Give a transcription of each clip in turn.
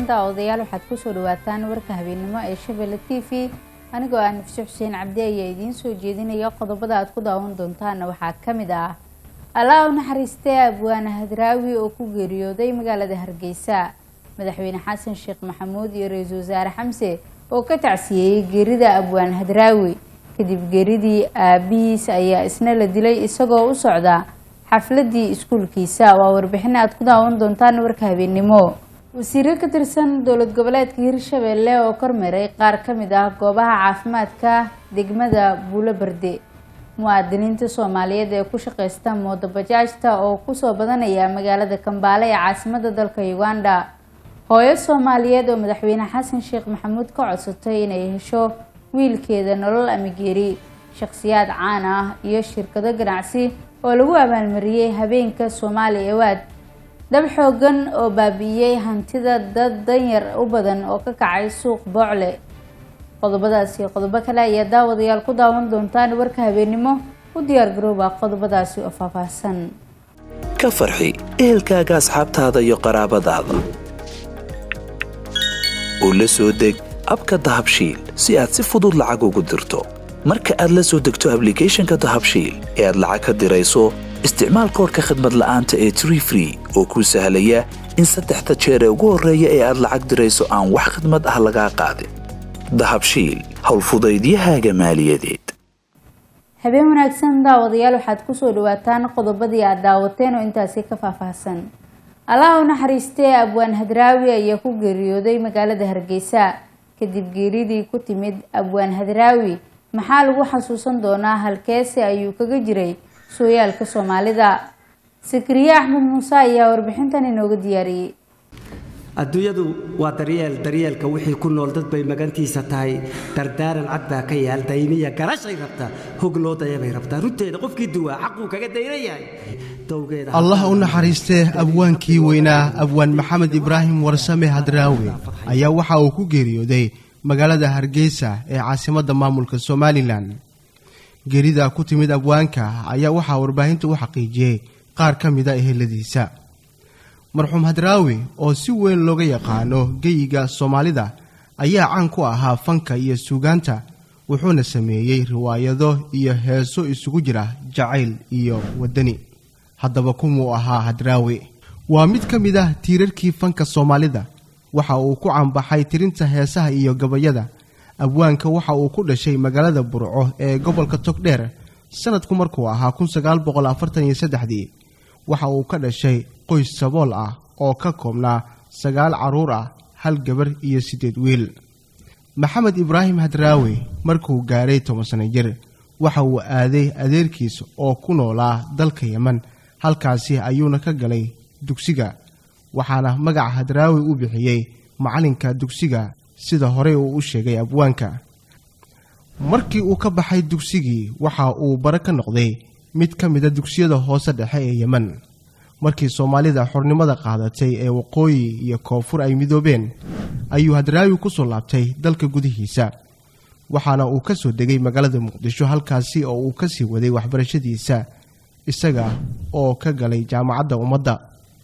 daawadayaal waxaad kusoo dhawaataan warka habeennimo ee shabelle t v anigoo ah nafse xuseen cabdi ayaa idiin soo jeedinaya qodobada aad ku daawan doontaana waxaa ka mid ah allaa u naxariistay abwaane hadraawi oo ku geeriyooday magaalada hargeysa madaxweyne xasan sheekh maxamuud iyo ra-iisul wasaare xamse oo ka tacsiyeeyey geerida abwaan hadraawi kadib geeridii aabihiis ayaa isna la dilay isagoo u socda xafladii iskuulkiisa waa warbixin aad ku daawan doontaan warka habeennimo wasiiro ka tirsan dowlad goboleedka hirshabelle oo kormeeray qaar ka mid ah goobaha caafimaadka degmada buulo barde muwaadiniinta soomaaliyeed ee ku shaqeysta moodabajaajta oo kusoo badanaya magaalada kambaale ee caasimada dalka uganda hooyo soomaaliyeed oo madaxweyne xasan sheekh maxamuud ka codsatay inay hesho wiilkeeda nolol amigeeri shakhsiyaad caan ah iyo shirkado ganacsi oo lagu abaalmariyey habeenka soomaali ewaad dab xoogan oo baabi'iyey hantida dad danyar u badan oo ka kacay suuq boocle qodobadaasi qodobo kale ayaa daawadayaal ku daawan doontaan warka habeennimo u diyaar garooba qodobadaasi oo faahfaahsan ka farxi ehelkaaga asxaabtaada iyo qaraabadaada oo la soo deg abka dahabshiil si aad si fudud lacag ugu dirto marka aad la soo degto ablicathonka dahabshiil ee aad lacag ka dirayso isticmaal koorka khadmad la'aanta ee tree free oo kuu sahlaya in saddexda jeer ee ugu horreeya ee aad lacag dirayso aan wax khadmad ah lagaa qaadin dahabshiil howlfudaydiyahaaga maaliyadeed habeen wanaagsan daawadayaal waxaad kusoo dhawaataan qodobadii aad daawateen oo intaasi ka faahfaahsan allaha u naxariistee abwaan hadraawi ayaa ku geeriyooday magaalada hargeysa kadib geeridii ku timid abwaan hadraawi maxaa lagu xasuusan doonaa halkeese ayuu kaga jiray sooyaalka soomaalida sakariye axmed muuse ayaa warbixintan inooga diyaariyey adduunyadu waa daryeel daryeelka wixii ku nool dad bay magantiisa tahay dardaaran cad baa ka yaal dayniya garashay rabtaa hog loo dayabay rabtaa runteeda qofkii duwaa xaquu kaga dayna yahay allah u naxariistee abwaankii weynaa abwaan maxamed ibraahim warsame hadraawi ayaa waxa uu ku geeriyooday magaalada hargeysa ee caasimadda maamulka somalilan geerida ku timid abwaanka ayaa waxaa warbaahinta u xaqiijiyey qaar ka mida eheladiisa marxuum hadraawi oo si weyn looga yaqaano geyiga soomaalida ayaa caan ku ahaa fanka iyo suugaanta wuxuuna sameeyey riwaayado iyo heeso isugu jira jacayl iyo waddani haddaba kumuu ahaa hadraawi waa mid ka mid ah tiirarkii fanka soomaalida waxa uu ku caanbaxay tirinta heesaha iyo gabayada abwaanka waxa uu ku dhashay magaalada burco ee gobolka togdheer sanadku markuu ahaa kunsagaalboqolafartaniyosaddexdii waxa uu ka dhashay qoys sabool ah oo ka koobnaa sagaal carruur ah hal gabar iyo siddeed wiil maxamed ibraahim hadraawi markuu gaaray toban sano jir waxa uu aaday adeerkiis oo ku noolaa dalka yeman halkaasi ayuuna ka galay dugsiga waxaana magaca hadraawi u bixiyey macallinka dugsiga sida horey uu u sheegay abwaanka markii uu ka baxay dugsigii waxa uu bare ka noqday mid ka mida dugsiyada hoose dhexe ee yeman markii soomaalida xornimada qaadatay ee waqooyi iyo koonfur ay midoobeen ayuu hadraawi ku soo laabtay dalka gudihiisa waxaana uu ka soo degay magaalada muqdisho halkaasi oo uu ka sii waday waxbarashadiisa isaga oo ka galay jaamacadda ummadda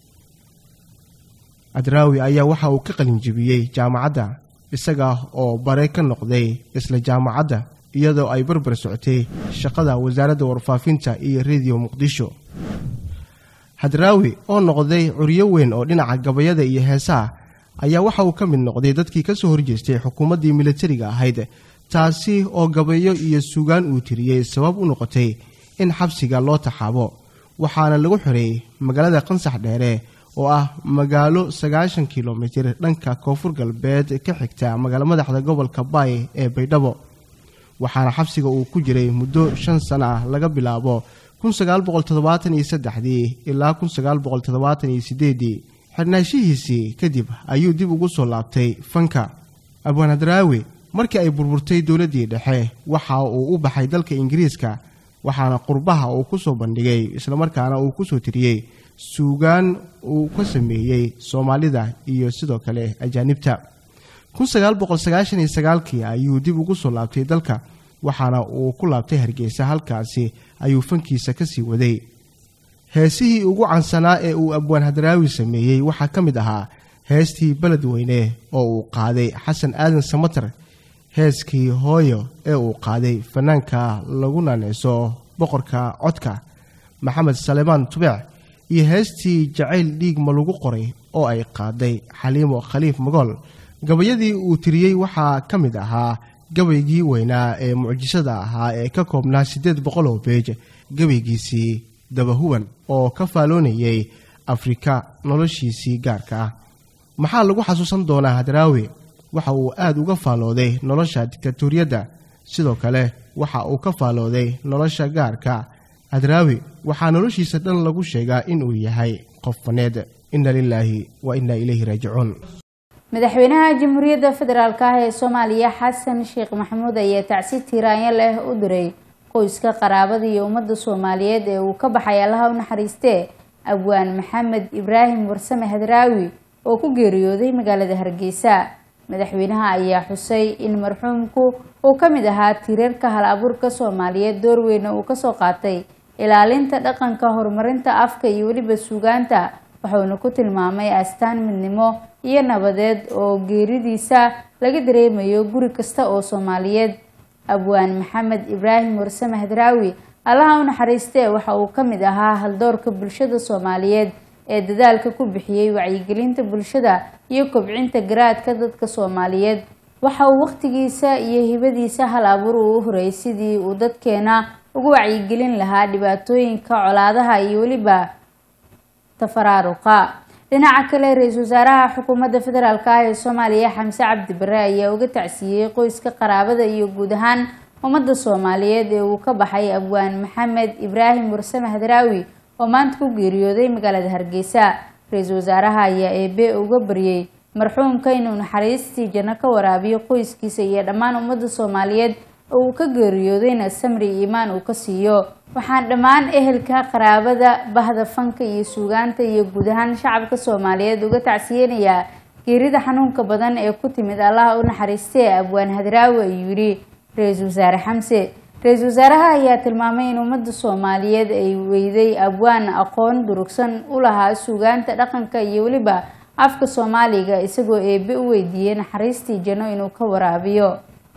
hadraawi ayaa waxa uu ka qalinjibiyey jaamacadda isaga oo bare ka noqday isla jaamacadda iyadoo ay barbar socotay shaqada wasaaradda warfaafinta iyo rediyo muqdisho hadraawi oo noqday curyo weyn oo dhinaca gabayada iyo heesaha ayaa waxa uu ka mid noqday dadkii ka soo horjeestay xukuumaddii militariga ahayd taasi oo gabayo iyo sugaan uu tiriyey sabab u noqotay in xabsiga loo taxaabo waxaana lagu xoreeyey magaalada qansax dheere oo ah magaalo sagaashan kilomitir dhanka koonfur galbeed ka xigta magaalo madaxda gobolka baay ee baydhabo waxaana xabsiga uu ku jiray muddo shan sano ah laga bilaabo kunsagaalboqoltoddobaataniyosaddexdii ilaa kunsagaalboqoltoddobaataniyosiddeedii xirnaashihiisii kadib ayuu dib ugu soo laabtay fanka abwaan hadraawi markii ay burburtay dowladdii dhexe waxa uu u baxay dalka ingiriiska waxaana qurbaha uu ku soo bandhigay islamarkaana uu kusoo tiriyey suugaan uu ka sameeyey soomaalida iyo sidoo kale ajaanibta kunsagaalboqolsagaashaniyoagaalkii ayuu dib ugu soo laabtay dalka waxaana uu ku laabtay hargeysa halkaasi ayuu fankiisa ka sii waday heesihii ugu cansanaa ee uu abwaan hadraawi sameeyey waxaa ka mid ahaa heestii beledweyne oo uu qaaday xasan aadan samatar heeskii hooyo ee uu qaaday fanaanka lagu naaneyso boqorka codka maxamed salemaan tubeec iyo heestii jacayl dhiig ma lagu qoray oo ay qaaday xaliimo khaliif magool gabayadii uu tiriyey waxaa ka mid ahaa gabaygii weynaa ee mucjisada ahaa ee ka koobnaa siddeed boqol oo beej gabaygiisii dabahuban oo ka faaloonayay afrika noloshiisii gaarka ah maxaa lagu xasuusan doonaa hadraawi waxa uu aada uga faalooday nolosha diktatoriyadda sidoo kale waxa uu ka faalooday nolosha gaarka hadraawi waxaa noloshiisa dhan lagu sheegaa inuu yahay qof faneed inna lilaahi wa inna ilayhi raajicuun madaxweynaha jamhuuriyadda federaalk ah ee soomaaliya xasan sheekh maxamuud ayaa tacsi tiiraanyo leh u diray qoyska qaraabada iyo ummadda soomaaliyeed ee uu ka baxay allaha u naxariistee abwaan maxamed ibraahim warsame hadraawi oo ku geeriyooday magaalada hargeysa madaxweynaha ayaa xusay in marxuumku uu ka mid ahaa tiirarka hal abuurka soomaaliyeed door weyna uu kasoo qaatay ilaalinta dhaqanka horumarinta afka iyo weliba suugaanta wuxuuna ku tilmaamay astaan midnimo iyo nabadeed oo geeridiisa laga dareemayo guri kasta oo soomaaliyeed abwaan maxamed ibraahim warsame hadraawi allaha u naxariistee waxa uu ka mid ahaa haldoorka bulshada soomaaliyeed ee dadaalka ku bixiyey wacyigelinta bulshada iyo kobcinta garaadka dadka soomaaliyeed waxa uu wakhtigiisa iyo hibadiisa hal abuur uu u horeeyay sidii uu dadkeena ugu wacyigelin lahaa dhibaatooyinka colaadaha iyo weliba tafaraaruqa dhinaca kale ra-iisul wasaaraha xukuumadda federaalk ah ee soomaaliya xamse cabdi bare ayaa uga tacsiiyey qoyska qaraabada iyo guud ahaan ummadda soomaaliyeed ee uu ka baxay abwaan maxamed ibraahim warsame hadraawi oo maanta ku geeriyooday magaalada hargeysa ra-iisul wasaaraha ayaa eebe uga baryey marxuumka inuu naxariistii janno ka waraabiyo qoyskiisa iyo dhammaan ummadda soomaaliyeed oo uu ka geeriyoodayna samri iimaan uu ka siiyo waxaan dhammaan ehelka qaraabada bahda fanka iyo suugaanta iyo guud ahaan shacabka soomaaliyeed uga tacsiyeynayaa geerida xanuunka badan ee ku timid allaha u naxariistee abwaan hadraawi ayuu yidhi ra-iisul wasaare xamse ra-iisul wasaaraha ayaa tilmaamay in ummadda soomaaliyeed ay weyday abwaan aqoon durugsan u lahaa suugaanta dhaqanka iyo weliba afka soomaaliga isagoo eebe u weydiiyey naxariistii janno inuu ka waraabiyo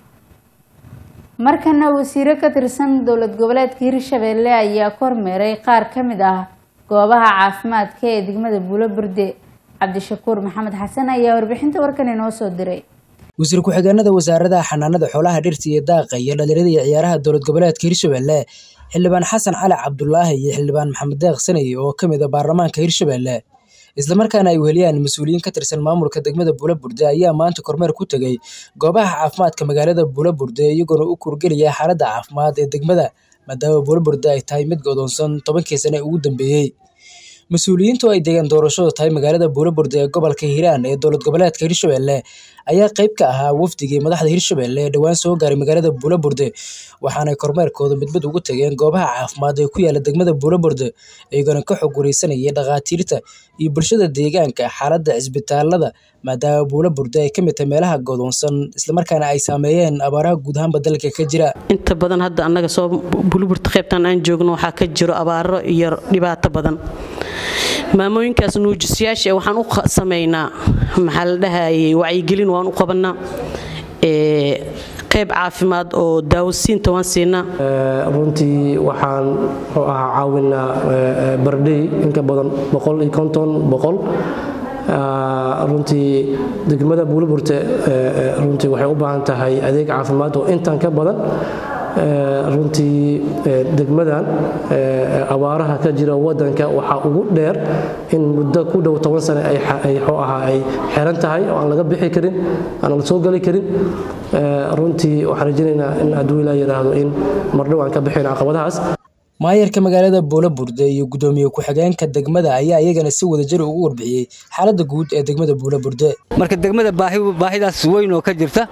markana wasiiro ka tirsan dowlad goboleedka hirshabeelle ayaa ka hormeeray qaar ka mid ah goobaha caafimaadka ee degmada buulo burde cabdishakuur maxamed xasan ayaa warbixinta warkan inoo soo diray wasiir ku-xigeenada wasaaradaha xanaanada xoolaha dhirta iyo daaqa iyo dhalinyarada iyo ciyaaraha dowlad goboleedka hirshabeelle xildhibaan xasan cali cabdulaahi iyo xildhibaan maxamed deeq sanay oo ka mid a baarlamaanka hirshabeelle islamarkaana ay weheliyaan mas-uuliyiin ka tirsan maamulka degmada buula burde ayaa maanta kormeer ku tegey goobaha caafimaadka magaalada buula burde iyagoona u kurgelaya xaaladda caafimaad ee degmada maadaama buula burde ay tahay mid godoonsan tobankii sane ugu dambeeyey mas-uuliyiintu ay deegaan doorashadu tahay magaalada buula burde ee gobolka hiiraan ee dowlad goboleedka hirshabeelle ayaa qayb ka ahaa wafdigii madaxda hirshabeelle ee dhowaan soo gaaray magaalada buula burde waxaanay kormeerkooda midmid ugu tageen goobaha caafimaad ee ku yaala degmada buula burde iyagoona ka xog wareysanayay dhakhaatiirta iyo bulshada deegaanka xaaladda cisbitaalada maadaama buula burde ay ka mid tahay meelaha godoonsan islamarkaana ay saameeyeen abaaraha guud ahaanba dalka ka jira inta badan hadda annaga soo buluburta qaybtan aan joogno waxaa ka jiro abaaro iyo dhibaato badan maamooyinkaas nuujisyaasha waxaan u sameynaa maxaa la dhahayay wacyigelin waan u qabanaa qayb caafimaad oo daawasiinta waan siinaa runtii waxaan muxuu ahaa caawinaa bardhey inka badan boqol iyo konton boqol runtii degmada buuliburte runtii waxay u baahan tahay adeeg caafimaad oo intan ka badan runtii degmadan abaaraha ka jira wadanka waxaa ugu dheer in muddo ku dhow toban sane ay xeran tahay oo aan laga bixi karin aan la soo gali karin runtii waxaan rajaynaynaa in hadduu ilaa yidhaahdo in mardhow aan ka bixin caqabadahaas maayarka magaalada buula burde iyo gudoomiye ku-xigeenka degmada ayaa iyagana si wadajir ugu warbixiyey xaaladda guud ee degmada buula burde marka degmada baahidaas weyn oo ka jirta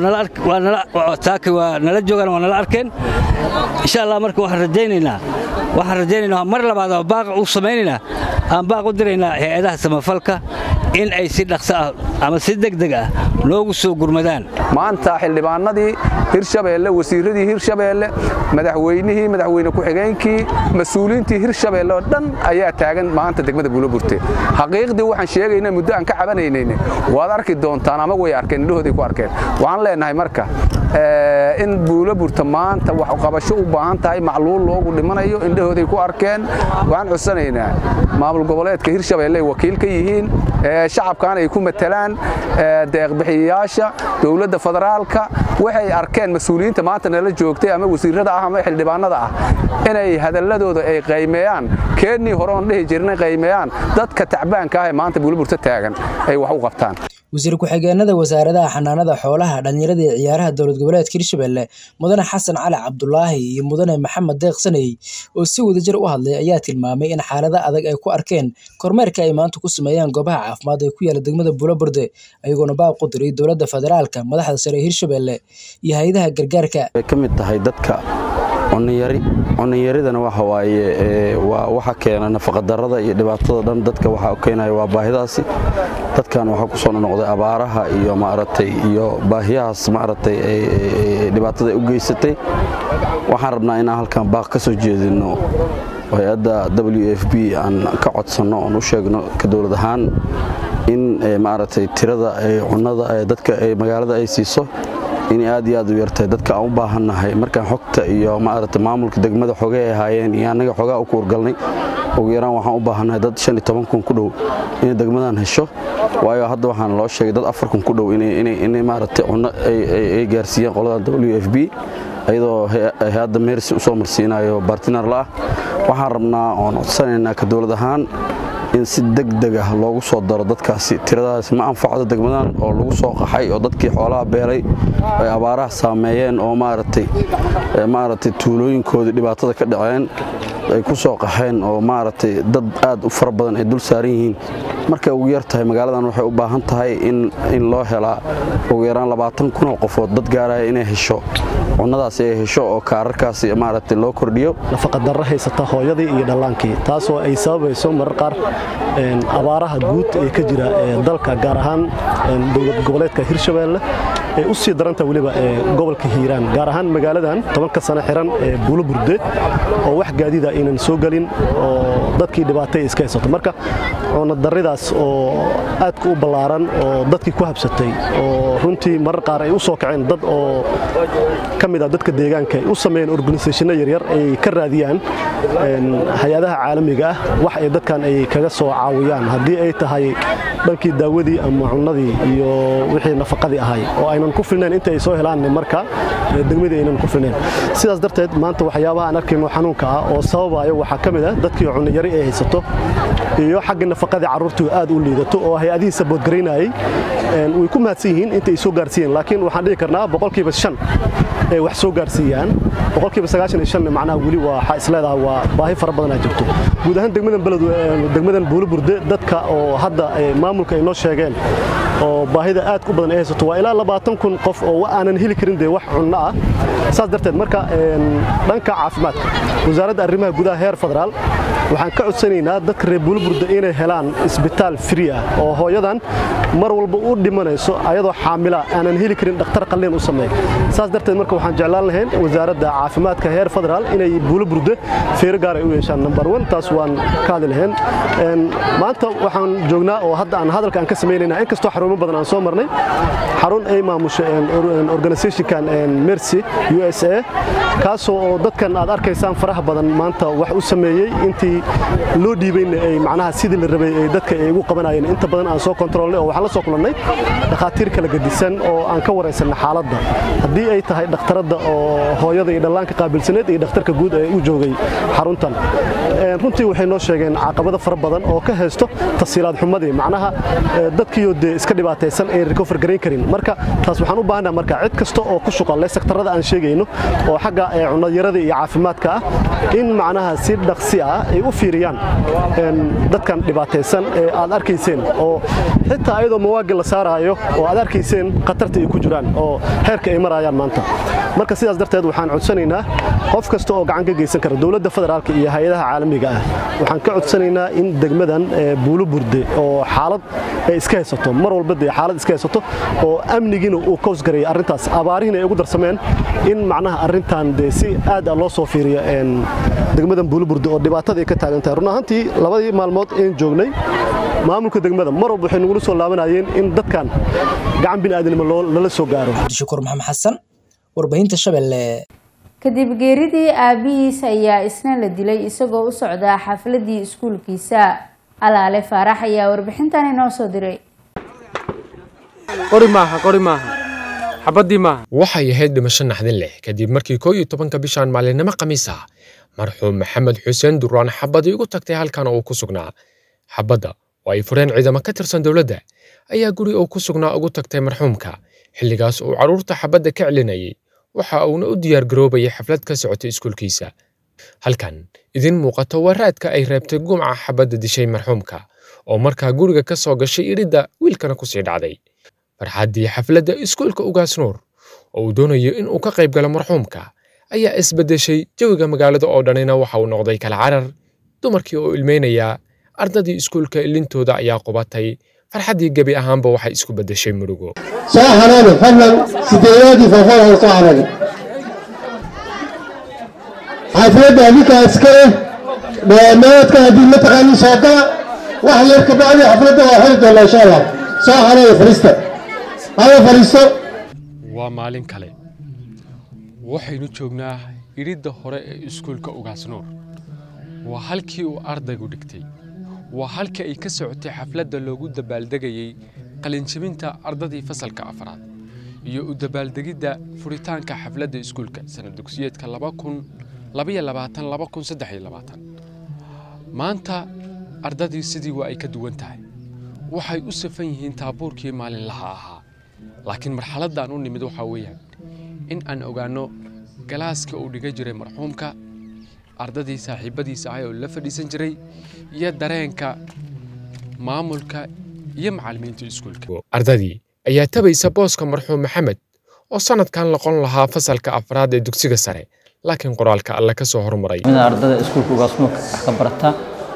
xildhibaanaduna saaki waa nala joogaan waa nala arkeen insha allah marka waxaan rajaynaynaa waxaan rajaynaynaa mar labaad oo baaq u samaynaynaa aan baaq u diraynaa hay-adaha samafalka in ay si dhaqso ah ama si degdeg ah noogu soo gurmadaan maanta xildhibaanadii hirshabeelle wasiiradii hirshabeelle madaxweynihii madaxweyne ku-xigeenkii mas-uuliyiintii hirshabeelle oo dhan ayaa taagan maanta degmada buuloburte xaqiiqdii waxaan sheegayna muddo aan ka cabanaynayne waad arki doontaan ama way arkeen indhahooday ku arkeen waxaan leenahay marka in buuloburta maanta waxqabasho u baahan tahay macluul loogu dhimanayo indhahooday ku arkeen waxaan codsanaynaa maamul goboleedka hirshabeelle ay wakiil ka yihiin shacabkan ay ku matalaan deeqbixiyayaasha dowladda federaalka waxay arkeen mas-uuliyiinta maanta nala joogtay ama wasiirada ah ama xildhibaanada ah inay hadalladooda ay qaymeeyaan keennii hore oon dhihi jirnay qaymeeyaan dadka tacbaanka ah ee maanta buuliburta taagan ay wax u qabtaan wasiir ku-xigeenada wasaaradaha xanaanada xoolaha dhallinyarada iyo ciyaaraha dowlad goboleedka hirshabelle mudane xasan cali cabdulaahi iyo mudane maxamed deeq saney oo si wadajir u hadlay ayaa tilmaamay in xaalada adag ay ku arkeen kormeerka ay maanta ku sameeyaan goobaha caafimaad ee ku yaala degmada buulaburde ayagoona baaq u diray dowladda federaalka madaxda sare ee hirshabelle iyo hay-adaha gargaarka way ka mid tahay dadka cuniyari cuniyaridana waxa waaye waa waxa keena nafaqadarrada iyo dhibaatada dhan dadka waxa keenaya waa baahidaasi dadkan waxaa ku soo noqday abaaraha iyo maaragtay iyo baahiyahaas maaragtay dhibaatada u geysatay waxaan rabnaa inaan halkan baaq ka soo jeedino hay-adda w f b aan ka codsanno oon u sheegno ka dowlad ahaan in maaragtay tirada cunnada dadka magaalada ay siiso inay aad iyo aad u yartahay dadka aan u baahannahay markaan xogta iyo maaragta maamulka degmada xogay ay ahaayeen iyo annaga xogaa u kuurgalnay ugu yaraan waxaan u baahannahay dad shan iyo toban kun ku dhow inay degmadan hesho waayo hadda waxaan loo sheegay dad afar kun ku dhow inay maaragtay cunno ay gaarsiiyeen qoladan w f b iyadoo hay-adda meersi u soo marsiinayo bartinar la'ah waxaan rabnaa oon codsanaynaa ka dowlad ahaan in si degdeg ah loogu soo daro dadkaasi tiradaas ma anfacdo degmadan oo lagu soo qaxay oo dadkii xoolaha beelay ay abaaraha saameeyeen oo maaragtay maaragtay tuulooyinkoodii dhibaatada ka dhaceen ay ku soo qaxeen oo maaragtay dad aad u fara badan ay dul saaran yihiin markay ugu yar tahay magaaladan waxay u baahan tahay in loo helaa ugu yaraan labaatan kunoo qofood dad gaaraya inay hesho cunnadaasi ay hesho oo kaararkaasi maaragtay loo kordhiyo nafaqadarro haysata hooyadii iyo dhallaankii taasoo ay sababayso marar qaar abaaraha guud ee ka jira dalka gaar ahaan dowlad goboleedka hirshabeelle ay u sii daranta weliba gobolka hiiraan gaar ahaan magaaladan tobanka sano xiran ee buuloburde oo wax gaadiida aynan soo gelin oo dadkii dhibaatay iska haysato marka cunadaridaas oo aadka u ballaaran oo dadkii ku habsatay oo runtii marar qaar ay u soo kaceen dad oo ka mid ah dadka deegaanka ay u sameeyeen organisationna yaryar ay ka raadiyaan hay-adaha caalamiga ah wax ay dadkan ay kaga soo caawiyaan haddii ay tahay dhankii daawadii ama cunnadii iyo wixii nafaqadii ahay oo aynan ku filnayn inta ay soo helaan marka degmadii aynan ku filnayn sidaas darteed maanta waxyaabaha aan arkayno xanuunka ah oo sababayo waxaa ka mid ah dadkii cunno yari ay haysato iyo xagga nafaqadii carruurtu aad u liidato oo hay-adihii saboodgaraynayay way ku mahadsan yihiin inta ay soo gaarsiiyeen laakiin waxaan dhihi karnaa boqolkiiba shan ay wax soo gaarsiiyaan boqolkiiba sagaashan iyo shanna macnaha weli waxaa isleedahay waa baahi fara badanaa jirto guud ahaan degmadan beled degmadan buuliburde dadka oo hadda maamulka ay noo sheegeen oo baahida aad u badan ay haysato waa ilaa labaatan kun qof oo aanan heli karin dee wax cunno ah saas darteed marka dhanka caafimaadka wasaaradda arrimaha gudaha heer federaal waxaan ka codsanaynaa dadka reer buuliburde inay helaan isbitaal fri ah oo hooyadan mar walba u dhimanayso ayadoo xaamila aanan heli karin dhakhtar qalliin u sameey saas darteed marka waxaan jeclaan lahayn wasaaradda caafimaadka heer federaal inay buuliburde feero gaar ay u yeeshaan number one taas waan ka hadli lahayn maanta waxaan joognaa oo hadda aan hadalka aan ka samaynayna inkastoo xarumo badan aan soo marnay xarun ay maamusho organizationkan mercy u s a kaasoo oo dadkan aad arkaysaan faraha badan maanta wax u sameeyey intii loo dhiibayna ay macnaha sidii la rabay ay dadka ay ugu qabanayeen inta badan aan soo kontrolnay oo waxaan la soo kulannay dhakhaatiir kala gedisan oo aan ka waraysanna xaaladda haddii ay tahay dhakhtaradda oo hooyada iyo dhallaanka qaabilsaneed iyo dhakhtarka guud ee u joogay xaruntan runtii waxay noo sheegeen caqabado fara badan oo ka haysto tasiilaad xumadii macnaha dadkiioo dee iska dhibaataysan ee recover garayn karin marka taas waxaan u baahanaa marka cid kasta oo ku shuqan leh sektarada aan sheegayno oo xagga cunnayarada iyo caafimaadka ah in macnaha si dhaqsi ah ay u fiiriyaan dadkan dhibaataysan ee aad arkayseen oo xitaa ayadoo mawaagi la saaraayo oo aad arkayseen khatarta ay ku jiraan oo heerka ay marayaan maanta marka sidaas darteed waxaan codsanaynaa qof kasta oo gacan ka geysan kara dowladda federaalka iyo hay-adaha caalamiga ah waxaan ka codsanaynaa in degmadan buulo burde oo xaalad ay iska haysato mar walba dee xaalad iska haysato oo amnigiina uu koosgareeyay arrintaas abaarihiina ay ugu darsameen in macnaha arrintan dee si aad ah loo soo fiiriyo degmadan buulo burde oo dhibaatada ay ka taagan tahay run ahaantii labadii maalmood een joognay maamulka degmada mar walba waxay nagula soo laabanayeen in dadkan gacan bini'aadanimo lala soo gaaro shukur maxamed xasan warbaahinta shabeelle kadib geeridii aabihiis ayaa isna la dilay isagoo u socdaa xafladii iskuulkiisa alaale faarax ayaa warbixintan inoo soo diray qori maaha qori maaha xabadii maaha waxay ahayd dhimasho naxdin leh kadib markii koo iyo tobanka bishan maalinimo khamiis ah marxuum maxamed xuseen duraan xabadii ugu tagtay halkan oo uu ku sugnaa xabadda oo ay fureen ciidamo ka tirsan dowladda ayaa guri uu ku sugnaa ugu tagtay marxuumka xilligaas uu carruurta xabadda ka celinayay waxa uuna u diyaargaroobayay xaflad ka socotay iskuulkiisa halkan idin muuqato waa raadka ay reebtay gumca xabadda dishay marxuumka oo markaa guriga ka soo gashay idhidda wiilkana ku sii dhacday farxaddii xafladda iskuulka ugaas nuur oo uu doonayo in uu ka qayb galo marxuumka ayaa isbeddeshay jawiga magaalada oo dhanina waxa uu noqday kala carar dumarkii oo ilmeynayaa ardadii iskuulka ilintooda ayaa qubatay farxaddii gebi ahaanba waxay isku beddeshay murugo soo xanaani fadlan sideedaadii foofoolha soo xanaani xafladda adinkaa iska leh dhammaadka haddii mataqaanii soo gala wax yar ka bacdi xafladda waa xiri doonaa insha allah soo xanaani fadhiista hala fadhiisto waa maalin kale waxaynu joognaa idhidda hore ee iskuulka ugaasnuur waa halkii uu ardaygu dhigtay waa halkii ay ka socotay xafladda loogu dabaaldegayey qalinjabinta ardadii fasalka afraad iyo u dabaaldegidda furitaanka xafladda iskuulka sanad dugsiyeedka maanta ardadii sidii waa ay ka duwan tahay waxay u safan yihiin taabuurkii maalinlaha ahaa laakiin marxaladdan u nimid waxaa weeyaan in aan ogaanno galaaska uu dhiga jiray marxuumka ardadii saaxiibbadiisa ahay oo la fadhiisan jiray iyo dareenka maamulka iyo macallimiinta iskuulka ardadii ayaa tabaysa booska marxuum maxamed oo sanadkan noqon lahaa fasalka afraad ee dugsiga sare laakiin qoraalka alle ka soo hormaray ardada iskuulka ugaasnuurka wax ka barata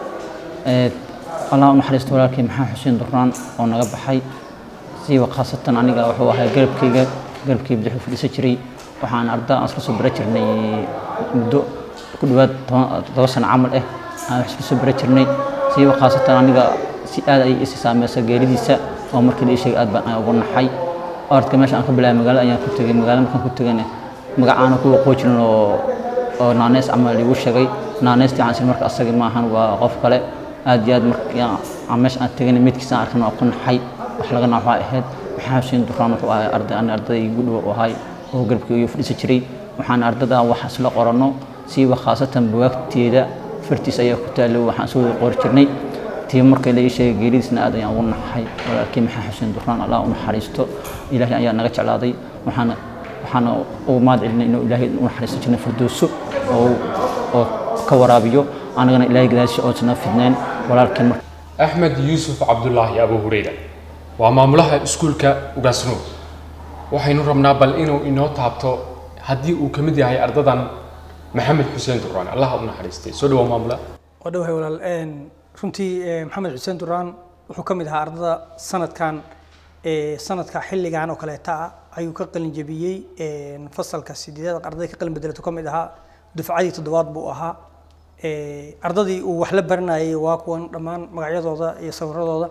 allah u naxariisto walaalkii maxamed xuseen duraan oo naga baxay siiba khaasatan aniga wuxuu ahaa garabkayga garabkii bidix u fadhiisan jiray waxaan arda aan isla soo bara jirnay muddo ku dhowaad todoba sano camal ah aan wax isla soo bara jirnay siiba khaasatan aniga si aad ay isi saameysa geeridiisa oo markii la ii sheegay aad baan ugu naxay orodka meesha aan ka bilaabay magaalo ayaan ku tegay magaalo markaan ku tegayna magacaana ku waqoo jirin oo oo naaneys camal igu sheegay naaneystii waxaan marka asagii maahan waa qof kale aad iyo aad markii aan meesha aan tegayna midkiisa aan arkana waa ku naxay wax laga nax waxay ahayd maxaa xuseen duraan wuxuu ahay arday ani arday igu dhow u ahay oo garabkii iyu fadhiisan jiray waxaan ardada wax isla qoranno siiba khaasatan buwaagteeda fartiis ayaa ku taallay waxaan soo qori jirnay tii markii la ii sheegay geeridiisna aad ayaan ugu naxay walaalkii maxaa xuseen duraan allah u naxariisto ilaahay ayaa naga jeclaaday waxaana waxaana ugu mahad celinay inuu ilaahay u naxariisto jirnay firdowso oo oo ka waraabiyo anagana ilaahay gadaashiisa oosana fidnayn walaalkii marka axmed yuusuf cabdulaahi abu hureyra waa maamulaha iskuulka ugaasnuur waxaynu rabnaa bal inuu inoo taabto haddii uu ka mid yahay ardadan maxamed xuseen duraan allaha u naxariistay soo dhawaa maamula waa dhawahay walaal runtii maxamed xuseen duraan wuxuu ka mid ahaa ardada sanadkan sanadka xilligan oo kaleeta ah ayuu ka qalin jebiyey fasalka sideedaad ardayda ka qalin bedelato ka mid ahaa dufcadii toddobaad buu ahaa ardadii uu wax la baranayay waa kuwan dhammaan magacyadooda iyo sawiradooda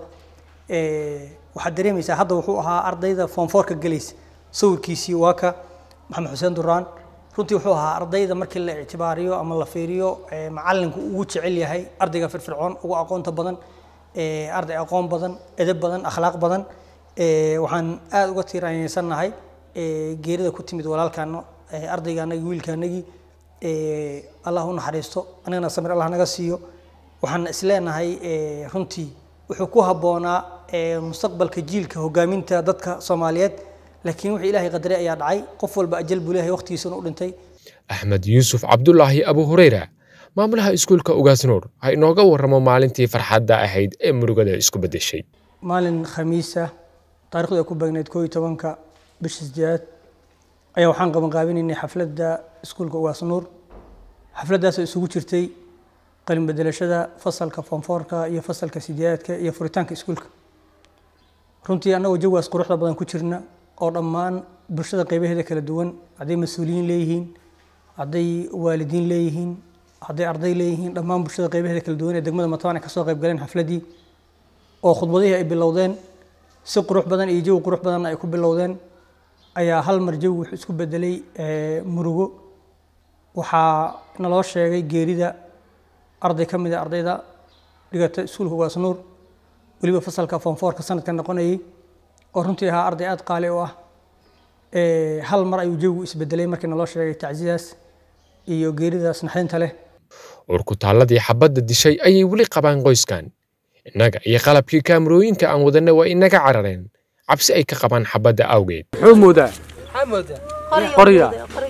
waxaad dareemaysaa hadda wuxuu ahaa ardayda foomfoorka gelaysa sawirkiisii waa ka maxamed xuseen duraan runtii wuxuu ahaa ardayda markii la ictibaariyo ama la fiiriyo macalinku ugu jecel yahay ardayga firfircoon ugu aqoonta badan arday aqoon badan edeb badan akhlaaq badan waxaan aada uga tiiraanyeysanahay geerida ku timid walaalkaano ardaygaanagi wiilkaanagii allah u naxariisto anigana samir allah naga siiyo waxaan isleenahay runtii wuxuu ku habboonaa mustaqbalka jiilka hogaaminta dadka soomaaliyeed laakiin wixii ilaahay qadaray ayaa dhacay qof walba ajal buu leeyahay waqtigiisuna u dhintay axmed yuusuf cabdulaahi abu hureyra maamulaha iskuulka ugaas nuur ha inooga warramo maalintii farxadda ahayd ee murugada isku beddeshay maalin khamiisa taarikhdu ay ku beegneyd koo iyo tobanka bisha sideedaad ayaa waxaan qabanqaabinaynay xafladda iskuulka ugaas nuur xafladdaasoo isugu jirtay qalin bedelashada fasalka foomfoorka iyo fasalka sideedaadka iyo furitaanka iskuulka runtii annagoo jawaas quruxda badan ku jirna oo dhammaan bulshada qaybaheeda kala duwan hadday mas-uuliyiin leeyihiin hadday waalidiin leeyihiin hadday arday leeyihiin dhammaan bulshada qaybaheeda kala duwan ee degmada matabaan ay kasoo qayb galeen xafladdii oo khudbadihii ay bilowdeen si qurux badan iyo jawi qurux badanna ay ku bilowdeen ayaa hal mar jawi wuxuu isku bedelay murugo waxaa naloo sheegay geerida arday ka mid a ardayda dhigata iskuulka ugaas nuur weliba fasalka foomfoorka sanadka noqonayay oo runtii ahaa arday aada qaali u ah hal mar ayuu jawigu isbedelay markii naloo sheegay tacsidaas iyo geeridaas naxdinta leh urkutaalladii xabadda dishay ayay weli qabaan qoyskan innaga iyo qalabkii kaamarooyinka aan wadanna waa inaga carareen cabsi ay ka qabaan xabadda awgeed muxuu moodaa qorya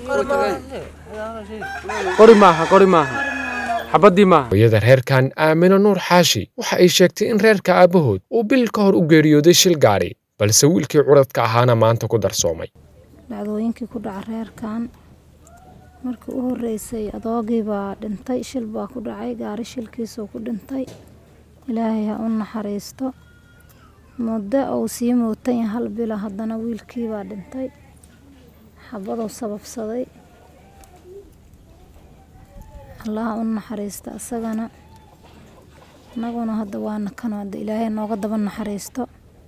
qori maaha qori maaha xabaddii maaha hooyada reerkan aamino nuur xaashi waxa ay sheegtay in reerka aabbahood uu bil ka hor u geeriyooday shil gaadhi balse wiilkii curadka ahaana maanta ku darsoomay dhacdooyinkii ku dhaca reerkan markii u horreysay adoogii baa dhintay shil baa ku dhacay gaari shilkiisuu ku dhintay ilaahay ha u naxariisto muddo uu sii muutanya hal bila haddana wiilkii baa dhintay xabaduu sababsaday allaha u naxariista isagana annaguna hadda waana kan hadda ilaahay nooga daba naxariisto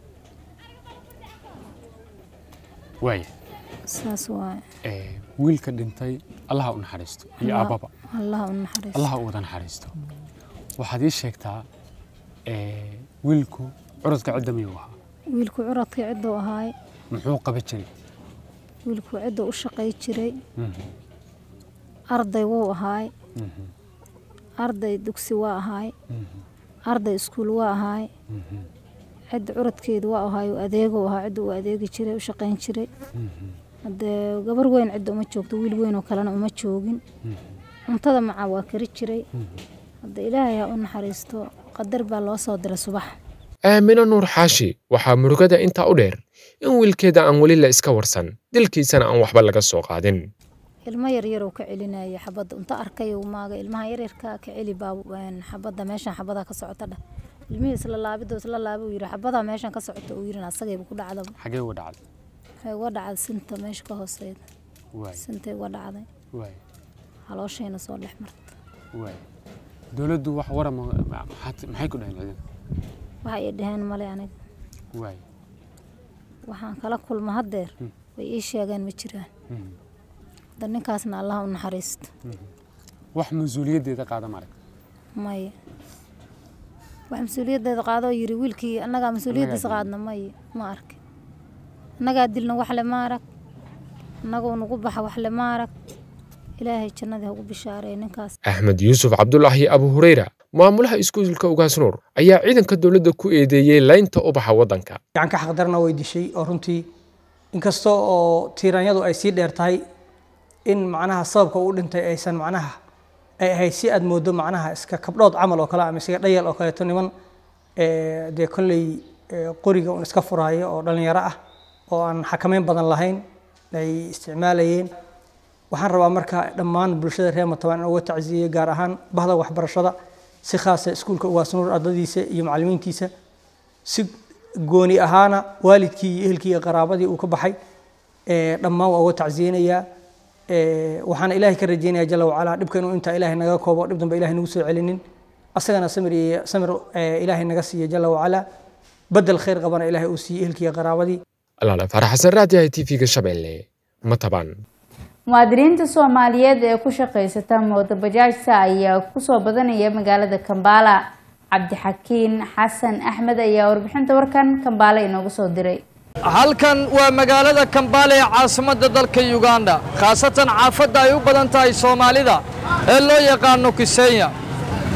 waaya saas waaye wiilka dhintay allaha u naxariisto iyo Allah- aababa allaha u naxariisto allaha u wada naxariisto waxaad ii sheegtaa ee, wiilku curadka cidda miyuu ahaa wiilku curadkii cidduu ahaay muxuu qaban jiray wiilku cidduu u shaqay jiray Mhm, arday wuu ahaay mhm, arday dugsi waa ahaay mhm, arday iskuul waa ahaay mhm, cidda curadkeedu waa ahaay uu adeeguu ahaa cidda uu adeegi jiray u shaqayn jiray mhm, haddee gabar weyn cidda uma joogto wiil weyn oo kalena uma joogin mhm, cuntada macaa waa kari jiray mhm. hadda ilaahay ha u naxariisto qadar baa loo soo diray subax aamino nuur xaashi waxaa murugada intaa u dheer in wiilkeeda aan weli la iska warsan dilkiisana aan waxba laga soo qaadin ilmo yaryar uu ka celinaya xabadda unta arkay uu maaga ilmaha yaryarka ka celi baa een, xabadda meeshan xabadaa ka socota dheh ilmihii isla laabido isla laaba uu yidhi xabadaa meeshan ka socota uu yidhi asagayba ku dhacdaba xagee uga dhacday waxay uga dhacday sinta meesha ka hooseeda waay sintay uga dhacday waay halooshayna soo dhex marta waay dowladdu wax warama maxaad- maxay ku dhaheen ciidan waxay ii dhaheen male aniga waay waxaan kala kulma haddeer Hmm. way ii sheegeen ma jiraan mhm, hadda ninkaasna allaha u naxariisto mhm. wax mas-uuliyaddeeda qaada marag maya wax mas-uuliyaddeeda qaadoo yidhi wiilkii annagaa mas-uuliyaddiisa dilna. qaadna maya ma arkin annagaa dilna wax le ma arag annagoo nagu baxa wax le ma arag ilaahay jannadii ha ugu bishaareey ninkaas axmed yuusuf cabdulaahi abu hureyra maamulaha iskuulka ugaas nuur ayaa ciidanka dowladda ku eedeeyey laynta ubaxa waddanka gacanka xaqdarna way dishay oo runtii inkasta oo tiiraanyadu ay sii dheer tahay in macnaha sababka uu dhintay aysan macnaha ay ahayd si aad moodo macnaha iska kabdhood camal oo kale ama iska dhayal oo kaleeto niman ee, dee kolley ee, qoriga un iska furaayo oo dhalinyaro ah oo aan xakameyn badan lahayn ay isticmaalayeen waxaan rabaa marka dhammaan bulshada reer matabaan in uga tacsiyeyo gaar ahaan bahda waxbarashada si khaasa iskuulka ugaas nuur ardadiisa iyo macallimiintiisa si gooni ahaana waalidkii iyo ehelkii iyo qaraabadii uu ka baxay ee, dhammaan waa uga tacsiyeynayaa ee, waxaana ilaahay ka rajeynayaa jalla wacalaa dhibka inuu intaa ilaahay naga koobo dhib dambe ilaahay nagu soo celinin asagana samir iyo samir ee, ilaahay naga siiya jalla wacalaa bedel khayr qabana ilaahay uu siiyey ehelkii iyo qaraabadii alaale farax xasan raadiyaha tv-ga shabeelle mataban muwaadiniinta soomaaliyeed ee ku shaqaysata moodo bajaajta ayaa kusoo badanaya magaalada kambaala cabdixakiin xasan axmed ayaa warbixinta warkan kambaale inoogu soo diray halkan waa magaalada kambaale ee caasimadda dalka uganda khaasatan caafadda ay u badan tahay soomaalida ee loo yaqaano kisenya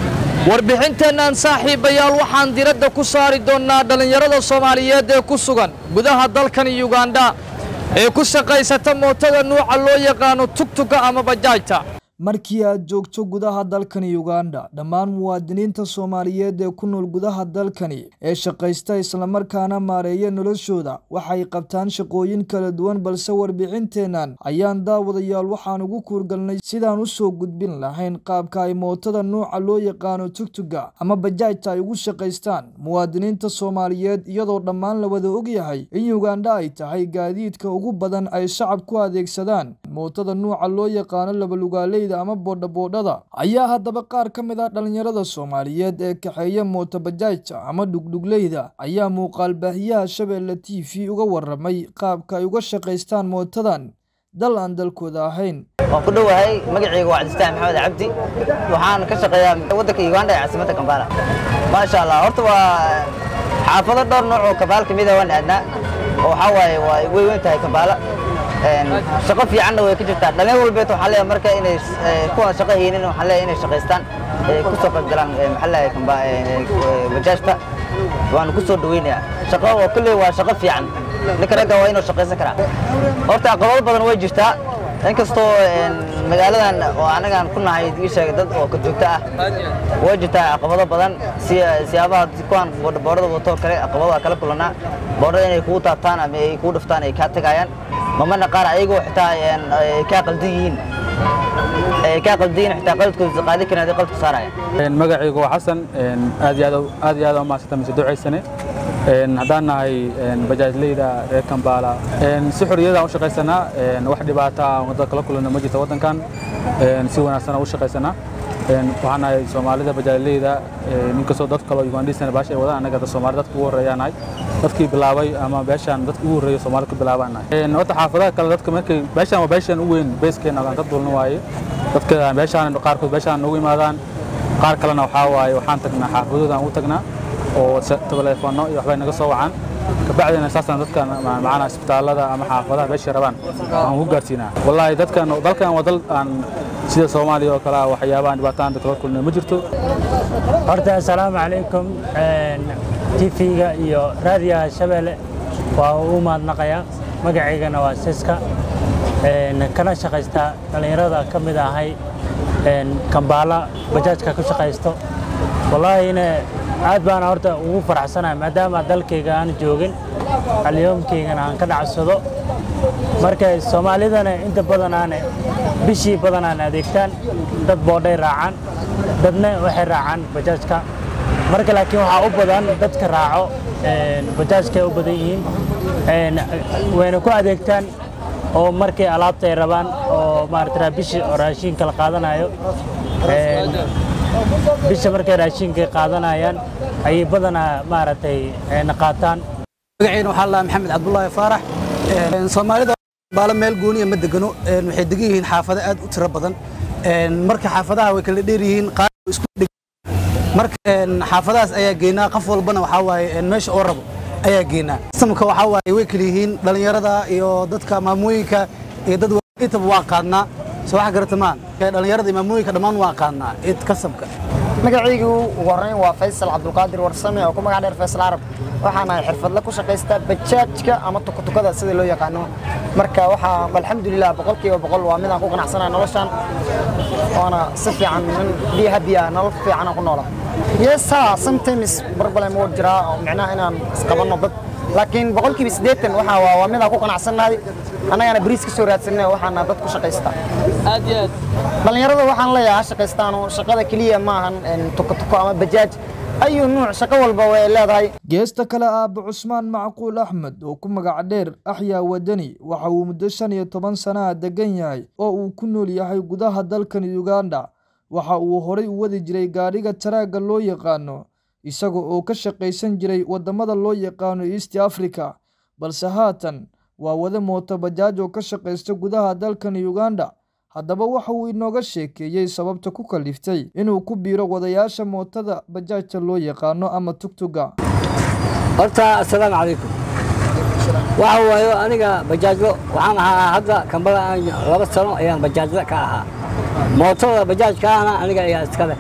warbixinteennan saaxiibayaal waxaan diradda ku saari doonnaa dhallinyarada soomaaliyeed ee ku sugan gudaha dalkan yugandha ee ku shaqaysata mootada nuuca loo yaqaano tugtuga ama bajaajta markii aad joogto gudaha dalkani uganda dhammaan muwaadiniinta soomaaliyeed ee ku nool gudaha dalkani ee shaqaysta islamarkaana maareeya noloshooda waxay qabtaan shaqooyin kala duwan balse warbixinteennan ayaan daawadayaal waxaan ugu kuurgalnay sidaan u soo gudbin lahayn qaabka ay mootada nuuca loo yaqaano tugtuga ama bajaajta ay ugu shaqaystaan muwaadiniinta soomaaliyeed iyadoo dhammaan la wada ogyahay in uganda ay tahay gaadiidka ugu badan ay shacab ku adeegsadaan mootada nuuca loo yaqaano labalugaaley ama boodhaboodhada ayaa haddaba qaar ka mid ah dhallinyarada soomaaliyeed ee kaxeeya mootobajaajta ama dhugdhugleyda ayaa muuqaal baahiyaha shabeelle t v uga waramay qaabka ay uga shaqaystaan mootadan dal aan dalkooda ahayn waan ku dhowahay magacayga waa cabdistaan maxamed cabdi waxaan ka shaqeeyaa waddanka uganda ee caasimadda kambala maasha allah horta waa xaafado dhowr nooc oo kabaal kamid ah waan aadnaa oo waxaa waaye waa way weyn tahay kambaala shaqo fiicanna way ka jirtaa dhalin walbeed waxaa leeyahay marka inay kuwan shaqo haynin waxaa leeyahay inay shaqaystaan ku soo qaybgalaan maxaa leeyahay bajaajta waanu ku soo dhaweynayaa shaqo oo kulley waa shaqo fiican ninka ragga waa inuu shaqaysan karaa horta caqabado badan way jirtaa inkastoo magaaladan oo anagaan ku nahay ii sheegay dad oo ka joogto ah way jirtaa caqabado badan si siyaabaha kuwan boodhaboodhada watoo kale caqabado waa kala kulanaa boodhada inay kugu taabtaan ama ay kugu dhiftaan ay kaa tagaayaan mamana qaar ayagoo xitaa ay kaa qaldan yihiin ay kaa qaldan yihiin xitaa qaladkooda qaadi karin haddii qaladku saaraya magacaygu waa xasan aad iyo aad aad iyo aad u mahadsanta mise ducaysane haddaan nahay bajaajleyda reer kambaala si xorriyadaan u shaqaysanaa wax dhibaata aan wadda kala kulanno ma jirto waddankan si wanaagsan u shaqaysanaa waxaan nahay soomaalida bajaajleyda ninkastoo dad kaloo ugandhisana baasha ay wadaan annaga soomaali dadka ugu horreeyaan nahay dadkii bilaabay ama beeshaan dadka ugu horreeya soomaali ku bilaabaan nahay horta xaafadaha kale dadka markay beeshaan waa beeshaan u weyn beeskeena aan ka dulna waaye dadka beeshaan qaarkood beeshaan noogu imaadaan qaar kalena waxaa waaye waxaan tagnaa xaafadooda aan u tagnaa oo telefoonno iyo waxbay naga soo wacaan kabacdina saasaan dadkan macana isbitaallada ama xaafadaha meeshay rabaan aan ku gaarsiinaa wallaahi dadkan dalkan waa dal aan sida soomaaliya oo kale ah waxyaabahan dhibaataan dadka la kulmay ma jirto horta assalaamu calaykum tv-ga iyo raadiyaha shabeelle waa u mahadnaqayaa magacaygana waa siska kana shaqaystaa dhallinyarada ka mid ahay kambaala bajaajka ku shaqaysto wallaahina aad baana horta ugu faraxsanahay maadaama dalkayga aan joogin alyoomkaygana aan ka dhacsado marka soomaalidana inta badan aane bishii badan aan adeegtaan dad boodhay raacaan dadna waxay raacaan bajaajka marka laakiin waxaa u badan dadka raaco bajaajkay u badan yihiin wayna ku adeegtaan oo markay alaabta ay rabaan oo maarata bishii oo raashinka la qaadanayo bisha markay raashinka qaadanayaan ayay badanaa maaragtay na qaataan magacayna waxaa lahaa maxamed cabdulaahi faarax soomaalida baala meel gooniya ma degano waxay degan yihiin xaafado aad u tiro badan marka xaafadaha way kala dheer yihiin qaar isku dheg marka xaafadahaas ayaa geynaa qof walbana waxaa waaye meesha oo rabo ayaa geynaa samka waxaa waaye way kala yihiin dhallinyarada iyo dadka maamooyinka iyo dad intaba waa qaadnaa soo wax garata maan dhallinyarada iyo maamooyinka dhammaan waa qaadnaa id kasabka magacaygu ugu horreyn waa faysal cabdulqaadir warsame oo ku magac dheer faysal carab waxaan ahay xirfadle ku shaqaysta bajaajka ama tukutukada sida loo yaqaano marka waxaa alxamdulilah boqolkiiba boqol waa midaan ku qanacsanahay noloshan waana si fiican nin biyo habiya nolol fiican ku noola yes ha sometimes problem wuu jiraa oo micnaha inaan isqabanno dad laakiin boqolkiiba siddeetan waxaa waa waa midaan ku qanacsannahay annagana bariis ka soo raadsanay waxaana dad ku shaqaysta aad iyo aad dhallinyarada waxaan leeyahay ha shaqaystaano shaqada keliya maahan tukutuko ama bajaaj ayuu nuuc shaqo walba way leedahay geesta kale aabbe cusmaan macquul axmed oo ku magac dheer axyaa wadani waxa uu muddo shan iyo toban sanaha degan yahay oo uu ku nool yahay gudaha dalkan uganda waxa uu horay u wadi jiray gaadhiga taraagga loo yaqaano isaga oo ka shaqaysan jiray waddamada loo yaqaano east africa balse haatan waa wada mooto bajaaj oo ka shaqaysta gudaha dalkan uganda haddaba waxa uu inooga sheekeeyey sababta ku kaliftay inuu ku biiro wadayaasha mootada bajaajta loo yaqaano ama tugtuga horta assalaamu calaykum waxa waayo aniga bajaajlo waxaan ahaa hadda kambada aan laba sano ayaan bajaajla ka ahaa mootada bajaajkaana aniga ayaa iska leh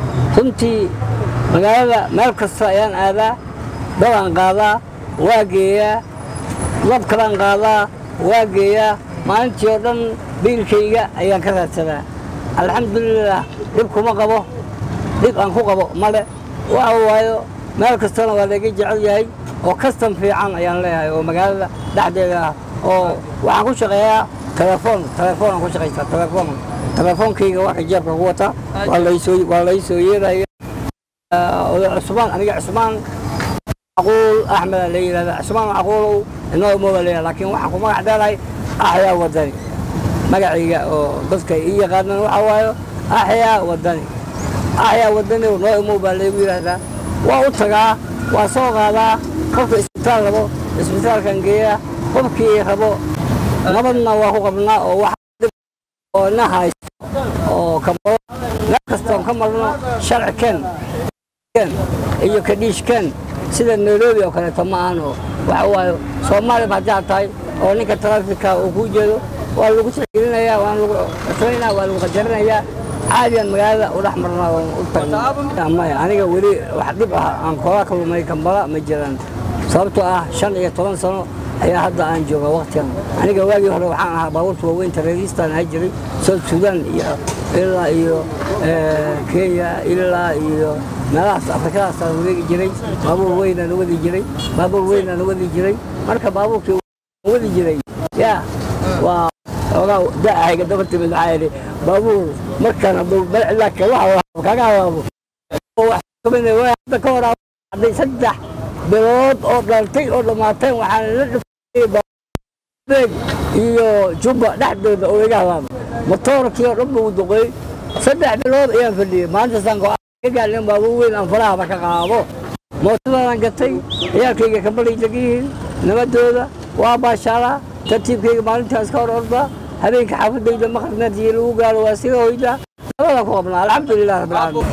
runtii magaalada meel kasta ayaan aadaa dabaan qaadaa waa geeyaa lab kalaan qaadaa waa geeyaa maalintii oo dhan biilkayga ayaan ka raadsadaa alxamdulilah dhib kuma qabo dhib aan ku qabo male waxa waayo meel kastana waa layga jecel yahay oo kastan fiican ayaan leeyahay oo magaalada dhexdeeda ah oo waxaan ku shaqeeyaa telefoon telefoon aan ku shaqaystaa telefoon telefoonkayga waa ka jeebka ku wataa waa laysoo waa laysoo yeedaya oday cusmaan aniga cusmaan macquul axmed la yidhahda cusmaan macquulow inoo imooda leeyahay laakiin waxaan ku magac dheerahay axyaa wadani magacayga oo dadka ii yaqaanan waxa waayo axyaa wadani axyaa wadani noo imow baa laygu yidhaahdaa waa u tagaa waa soo qaadaa qofka isbitaal rabo isbitaalkan geeyaa qofkii rabo nabadna waa ku qabnaa oo wax oo na haysto oo kamalo meel kastoon ka marno sharci ken ken iyo kadhiish ken sida nairobi oo kaleeto ma ahan oo waxa waayo soomaaliba haddii aad tahay oo ninka taraafika uu kuu jeedo waa lagu tixgelinayaa waa lagu cuslaynayaa waa lagu qajarinayaa caadiyan magaalada u dhex marnaa oo u tagnaa maya aniga weli wax dhib ah aan koola kalumay kambala ma jiraan sababtoo ah shan iyo toban sano ayaa hadda aan jooga waqtigan aniga waagii hore waxaan ahaa baabuurta waaweynta reeristaan ahaa jiray south sudan iyo ilaa iyo kenya ilaa iyo meelahaas afrikadaasaan wareegi jiray baabuur weynaan wadi jiray baabuur weynaan wadi jiray marka baabuurkii wadi jiray ya waa ogaa da'ahayga daba timid waxaa yidhi baabuur markaan hadduu balcilaa waxa kaga hawaabo hadda ka hor hadday saddex bilood oo dhaltay oo dhamaateen waxaan la dhifay iyo jubba dhexdooda oo iga habaaba matoorkii oo dhan buu duqeey saddex bilood ayaan fadhiyey maalintaasaan go-aan gaalin baabuur weyn aan farahaba ka qaado mootadaan gatay ciyaalkayga kambalay degiyihiin nabadooda waa baashaalaa tartiibkayga maalintaas ka hor ordaa habeenka xaafadayda maqribnaadii lagu gaaro waa siga hoydaa nabadaan ku qabnaa alxamdulilah rabbilcaalamiin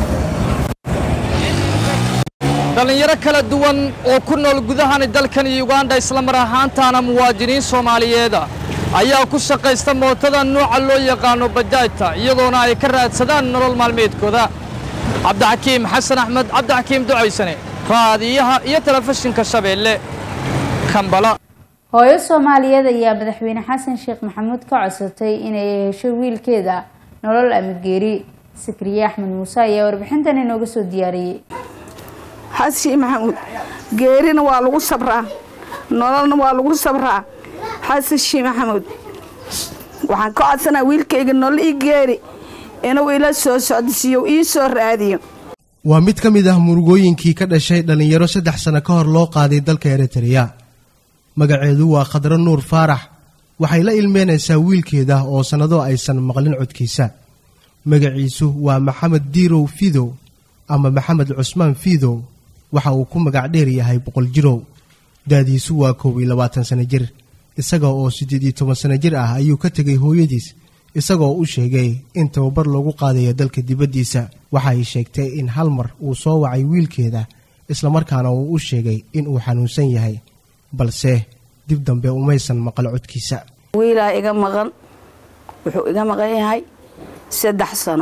dhallinyaro kala duwan oo ku nool gudahani dalkan uganda islamar ahaantaana muwaadiniin soomaaliyeeda ayaa ku shaqaysta mootada nuuca loo yaqaano bajaajta iyagoona ay ka raadsadaan nolol maalmeedkooda cabdixakiim xasan axmed cabdixakiim ducaysane raadiyaha iyo telefishinka shabeelle kambala hooyo soomaaliyeed ayaa madaxweyne xasan sheekh maxamuud ka codsatay inay hesho wiilkeeda nolol amageeri sikriye axmed muuse ayaa warbixintan inooga soo diyaariyey xasan maxamuud geerina waa lagu sabraa nololna waa lagu sabraa xasan shii maxamuud waxaan ka codsanaa wiilkayga nolol ii geeri inuu ila soo socdisiiyo ii soo raadiyo waa mid ka mid ah murugooyinkii ka dhashay dhallinyaro saddex sano ka hor loo qaaday dalka eritreya magaceedu waa khadro nuur faarax waxay la ilmeynaysaa wiilkeeda oo sannado aysan maqlin codkiisa magaciisu waa maxamed diirow fidow ama maxamed cusmaan fiidow waxa uu ku magac dheer yahay boqol jirow daadiisu waa koob iyo labaatan sano jir isaga oo siddeed iyo toban sano jir ah ayuu ka tegay hooyadiis isagoo u sheegay in tababar loogu qaadayo dalka dibaddiisa waxay sheegtay in hal mar uu soo wacay wiilkeeda islamarkaana uu u sheegay in uu xanuunsan yahay balse dib dambe umaysan maqal codkiisa wiilaa iga maqan wuxuu iga maqan yahay saddex sano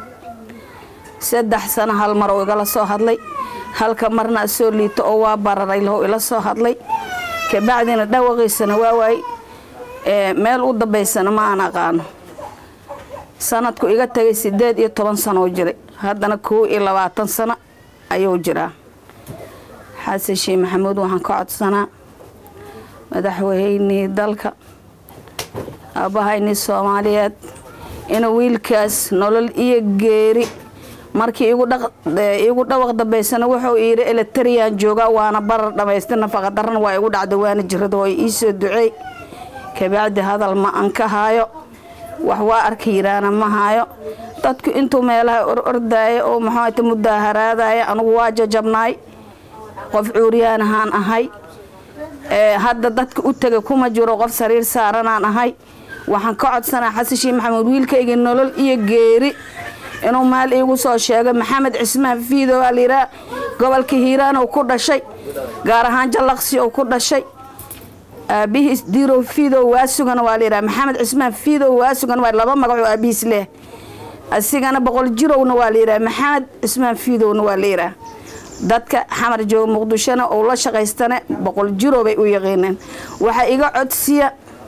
saddex sano hal mar uu igala soo hadlay halka marna soo liito oo waa bararay lahow ila soo hadlay kabacdina dhawaqiisana waa waay meel u dambaysana ma aan aqaano sanadku iga tagay sideed iyo toban sano oo jiray haddana kow iyo labaatan sano ayuu jiraa xasan sheekh maxamuud waxaan ka codsanaa madaxweynihii dalka aabbahaynii soomaaliyeed inuu wiilkaas nolol iyo geeri markii igu dhawaq dambaysana wuxuu yidhi eletariyaan joogaa waana barar dhammaystir nafaqadarana waa igu dhacda waana jirada oo iisoo duceey kabacdi hadal ma an ka haayo wax waa arka yiraana ma haayo dadku intuu meelaha or ordaaya oo maxaata mudaaharaadaya anugu waa jajabnaay qof cuuriyaan ahaan ahay hadda dadka u tegay kuma jiro qof sariir saaranaan ahay waxaan ka codsanaa xasan sheekh maxamuud wiilkayga nolol iyo geeri inuu maal iigu soo sheego maxamed cismaan fiido waa layidhaha gobolka hiiraan uu ku dhashay gaar ahaan jallaqsi uu ku dhashay aabihiis diirow fiidow waa sugan waa layidhaha maxamed cismaan fiidow waa sugan waa laba magacoo aabihiis leh asigana boqol jirowna waa la yidhaha maxamed cismaan fiidowna waa la yidhaha dadka xamar jooga muqdishona oo la shaqaystana boqol jiro bay u yaqiineen waxaa iga codsiya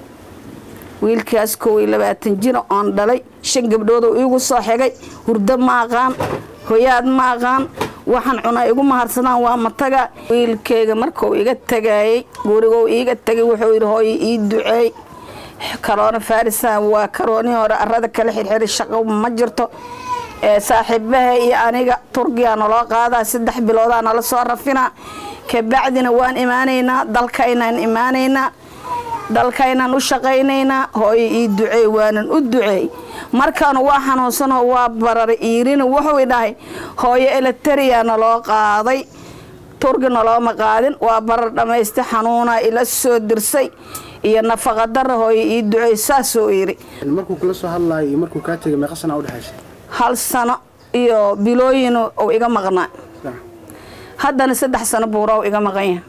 wiilkaas kow iyo labaatan jiro oon dhalay shan gabdhood oo iigu soo xigay hurdo ma aqaan hoyaad ma aqaan waxaan cunaa igu mahadsadaan waa mataga wiilkayga markuu iga tagaayey gurigou iiga tagay wuxuu yidhi hooyo ii duceey karoona farisa waa karoonii hore arada kala xirxiray shaqo ma jirto saaxiibaha iyo aniga turkiya naloo qaadaa saddex biloodaa nala soo rafinaa kabacdina waan imaanaynaa dalkaynaan imaanaynaa dalkaynaan u shaqaynaynaa hooyo ii duceey waanan u duceey markaanu waa xanuunsanoo waa bararay iirina wuxuu dhahay hooyo elitariya naloo qaaday turki nalooma qaadin waa barar dhammaysta xanuunaa ila soo dirsay iyo nafaqa dara hooyo ii duceey saasuu yidhi markuu kula soo hadlayo iyo markuu kaa tegay meeqa sana udhexaysa hal sano iyo bilooyin uu iga maqnaa haddana saddex sano buuraw iga maqan yahay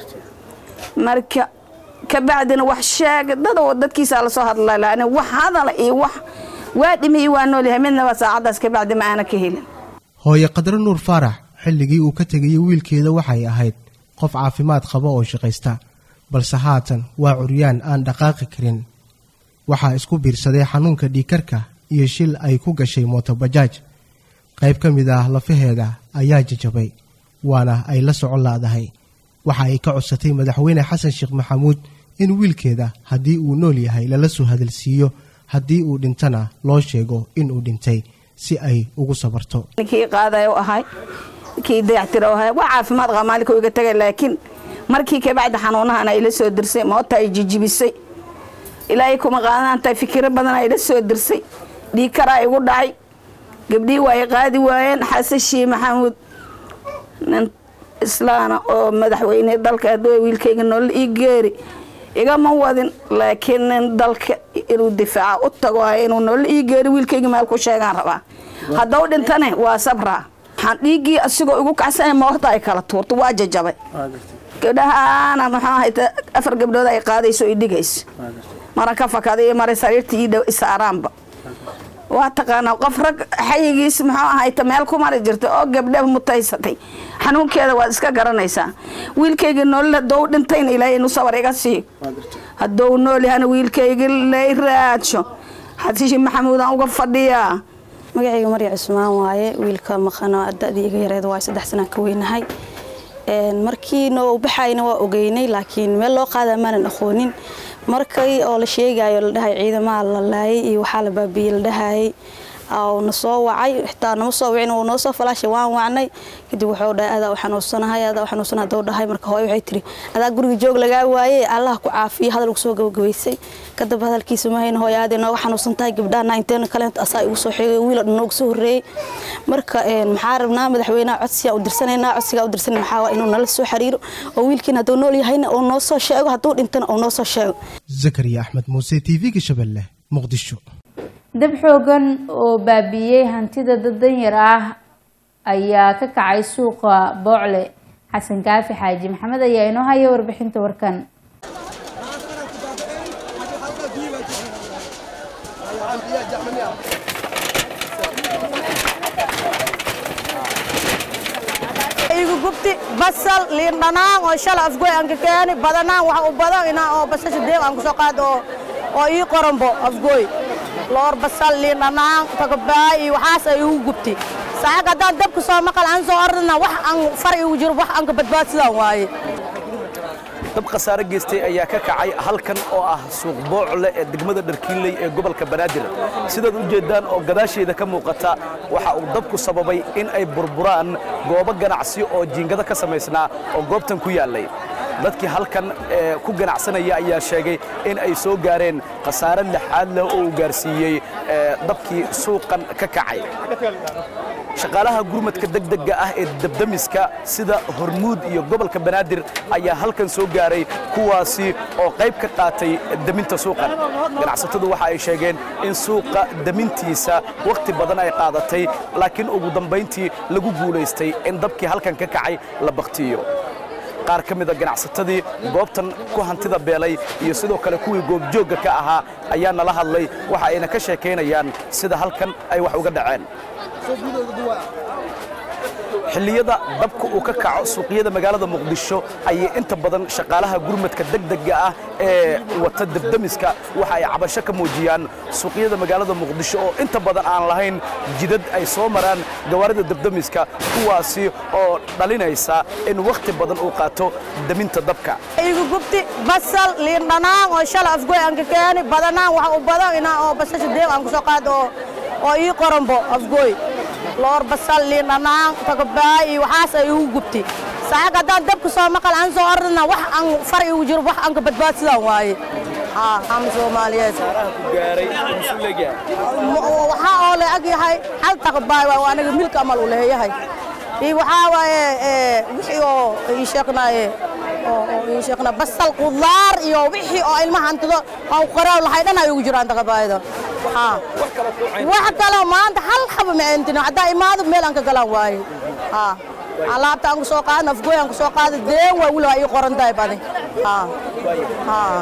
marka kabacdina wax sheeg dad dadkiisaa lasoo hadla lan wax hadala iyo wax waa dhimi iyo waa noolyahay midnaba saacaddaas kabacdi ma aana ka helin hooye qadro nuur faarax xilligii uu ka tegayay wiilkeeda waxay ahayd qof caafimaad qaba oo shaqaysta balse haatan waa curyaan aan dhaqaaqi karin waxaa isku biirsaday xanuunka dhiikarka iyo shil ay ku gashay mootobajaaj qayb ka mid ah lafaheeda ayaa jajabay waana ay la socon laadahay waxa ay ka codsatay madaxweyne xasan sheekh maxamuud in wiilkeeda haddii uu nool yahay lala soo hadalsiiyo haddii uu dhintana loo sheego inuu dhintay si ay ugu sabarto ninkii qaadayo ahay kii dayactiro ahay waa caafimaad qaba maalinka iga tagay laakiin markii kabacdi xanuunahan ay la soo dirsay moota ay jijibisay ilaahay kuma qaadanaantahay fikiro badan ay la soo dirsay dhiikaraa igu dhacay gabdhihii waa ay qaadi waayeen xasan shii maxamuud nin islaana oo madaxweyne dalka hadduu wiilkayga nolol ii geeri igama wadin laakiin nin dalka inuu difaaca u tago ah inuu nolol ii geeri wiilkayga meel ku sheegaan rabaa haddau dhintane waa sabraa waxaan dhiiggii asigoo igu kacsan moorta ay kala tuurto waa jajabay gabdhahaana muxuu ahayta afar gabdhood ay qaadayso i dhigaysa maran ka fakaday maray sariirtii ii dhow isaaraanba waa taqaanaa qof rag xayigiis muxuu ahayta meel ku mari jirta oo gabdha mutaysatay xanuunkeeda waad iska garanaysaa wiilkayga nool haddou dhintayna ilaahay inu sabar iga siiyo haddou nool yahana wiilkayga lay raadsho xasiishi maxamuudaan uga fadhiyaa magacayga marya cusmaan waaye wiilka maqano da-dii iga yareed waa saddex sanaan ka weynahay markii noo baxayna waa ogeynay laakiin meel loo qaada maanan aqoonin markii oo la sheegayo la dhahay ciidamaha la laayay iyo waxaa la baabiyey la dhahayay na soo wacay xitaa nama soo wicin uu noo soo falaashay waan wacnay kadib wuxuu dhahay adaa u xanuunsanahay adaa u xanuunsanahay haduu dhahay marka hooyo waxay tiri adaa guriga joog lagaa waaye allah ku caafiyo hadal soo gabagabaysay kadib hadalkiisa ma hayna hooyo aad nooga xanuunsan tahay gabdhaha inteena kaleenta asaa igu soo xigay wiil noogu soo horreeyey marka maxaa rabnaa madaxweynaha codsiga u dirsanaynaa codsiga u dirsanay maxaa waa inuu nala soo xiriiro oo wiilkiina hadduu nool yahayna uu noo soo sheego hadduu dhintana uu noo soo sheego zakariya axmed muuse t v-ga shabeelle muqdisho dab xoogan oo baabiiyey hantida dad danyar ah ayaa ka kacay suuqa boocle xasan kaafi xaaji maxamed ayaa inoo haya warbixinta warkan igu gubti basal liin dhanaan oo shala afgoy aan ka keeni badanaan waxa u badan inaa oo basasha deeq aan kusoo qaado oo oo ii qoranbo afgoy loor basal liin dhanaan tagabaay iyo waxaas ay igu gubti saacag haddaan dabka soo maqal aan soo ordana wax aan far igu jiro wax aan ka badbaadsadaan waaye dab khasaare geystay ayaa ka kacay halkan oo ah suuq boocle ee degmada dharkiinley ee gobolka banaadir sidaad u jeeddaan oo gadaasheeda ka muuqata waxa uu dabku sababay in ay burburaan goobo ganacsi oo jiingado ka samaysnaa oo goobtan ku yaallay dadkii halkan ku ganacsanaya ayaa sheegay in ay soo gaareen khasaare lixaad leh oo uu gaarsiiyey dabkii suuqan ka kacay shaqaalaha gurmadka degdega ah ee dabdamiska sida hormuud iyo gobolka banaadir ayaa halkan soo gaaray kuwaasi oo qayb ka qaatay daminta suuqan ganacsatadu waxa ay sheegeen in suuqa damintiisa wakhti badan ay qaadatay laakiin ugu dambayntii lagu guulaystay in dabkii halkan ka kacay la baktiyo qaar ka mida ganacsatadii goobtan ku hantida beelay iyo sidoo kale kuwii goobjoogga ka ahaa ayaa nala hadlay waxa ayna ka sheekaynayaan sida halkan ay wax uga dhaceen xilliyada dabka uu ka kaco suuqyada magaalada muqdisho ayay inta badan shaqaalaha gurmadka degdega ah ee wata debdemiska waxa ay cabasho ka muujiyaan suuqyada magaalada muqdisho oo inta badan aan lahayn jidad ay soo maraan gawaarida debdemiska kuwaasi oo dhalinaysa in wakhti badan uu qaato deminta dabka igu gubti basal liin dhanaan oo shala afgoy aan ka keeni badanaan waxa u badan inaa oo basasha deeq aan kusoo qaado oo oo ii qoranbo afgoy loor basal liin dhanaan tagabaay iyo waxaas ay igu gubti saacad haddaan dabka soo maqal aan soo ordana wax aan far igu jiro wax aan ka badbaadsadaan waaye haa ama soomaaliyeed waxaa oo la ag yahay hal tagabaay waa aniga milka amal u leeyahay iyo waxaa waaye wixii oo ii sheegnaaye ii sheegnaa basal qudaar iyo wixii oo ilmaha hantido oo qoraaw lahay dhan ay ugu jiraan tagabaayda haa wax kale maanta hal xaba ma entino haddaa imaado meel aan ka galaan waaye haa alaabta aan ku soo qaadna afgoy aan ku soo qaada deen waa wili waa ii qoran tahay badi haa haa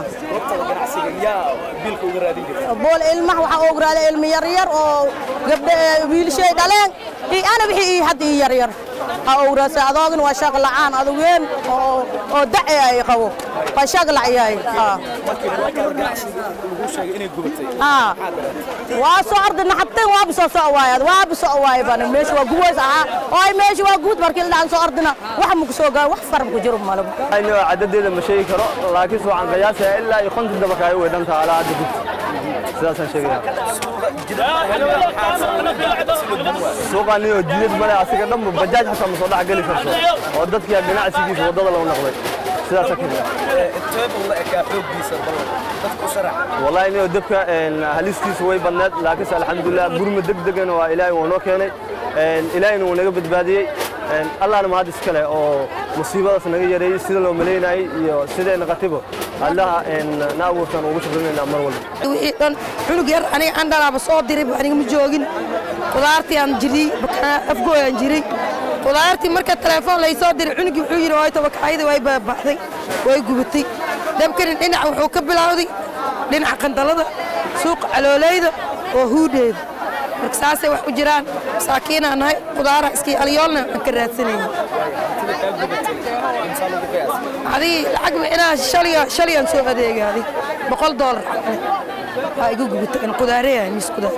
bool ilmaha waxaa ogu raada ilmi yaryar oo gabdhe wiilashay dhaleen iyo ana wixii ii hadda ii yaryar ha ogu raadsa adoogin waa shaq la'aan adugeen oo dace ay qabo waa shaq lacyahay haa haa waa soo ordina xabteen waaba soo soco waaye waaba soco waaye bani meesha waa guways ahaa oo ay meesha waa guud markii la dhacan soo ordina wax ma ku soo gaa wax far ma ku jiro malaba ayno cadadeeda ma sheegi karo laakiin soo aan qiyaasaya ilaa iyo konton dabaka ay weydhan tahay alaa hadda gud sidaasaan sheegaya suuqani oo jidad male asiga dhanba bajaaj xataa ma soo dhex geli karto oo dadkii ganacsigiisa waddada loo noqday sidaasa wallahi inuu dabka halistiisa way badneed laakiinse alxamdulilah gurma degdegana waa ilaahay waa noo keenay ilaahayna wuu naga badbaadiyey allahna mahad iskale oo musiibadaas naga yareeyey sida loo malaynayay iyo siday naqatibo allaha na abuurtaan ugu shaqaynaynaa mar walba wixii dhan cunug yar aniga aan dhalaaba soo diray aniga ma joogin qudaartii aan jiray afgooy aan jiray qudaartii marka telefoon lay soo diray cunugii wuxuu yidhi way tabakaayada way baabaxday way gubatay dabkani dhinac wuxuu ka bilowday dhinaca qandalada suuqa caloolayda oo huudheeda marka saasay wax u jiraan masaakiinaa nahay qudaara iskii alyoolna aan ka raadsanayna adii lacag inaa shalayaan soo adeegay adi boqol doolar caqle waa igu gubata in qudaareyah mis qudaar